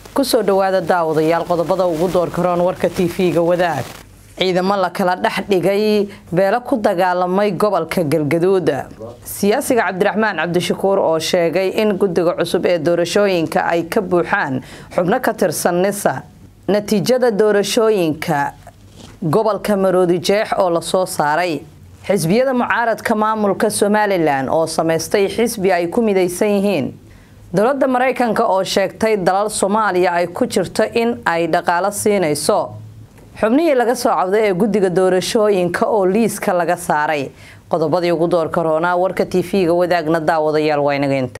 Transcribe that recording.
kusoo dhawaada daawadayaal qodobada ugu doorkaroon warka tv-ga wadaag ciidamo la kala dhex dhigay beelo ku dagaalamay gobolka galgaduud siyaasiga cabdiraxmaan cabdishakuur oo sheegay in guddiga cusub ee doorashooyinka ay ka buuxaan xubno ka tirsan nisa natiijada doorashooyinka gobolka maroodi jeex oo lasoo saaray xisbiyada mucaaradka maamulka somalilan oo samaystay xisbi ay ku midaysan yihiin dowladda maraykanka oo sheegtay dalal soomaaliya ay ku jirto in ay dhaqaalo siinayso xubnihii laga soo cawday ee guddiga doorashooyinka oo liiska laga saaray qodobadii ugu doorka roonaa warka tv-ga wadaagna daawadayaal waa inaga inta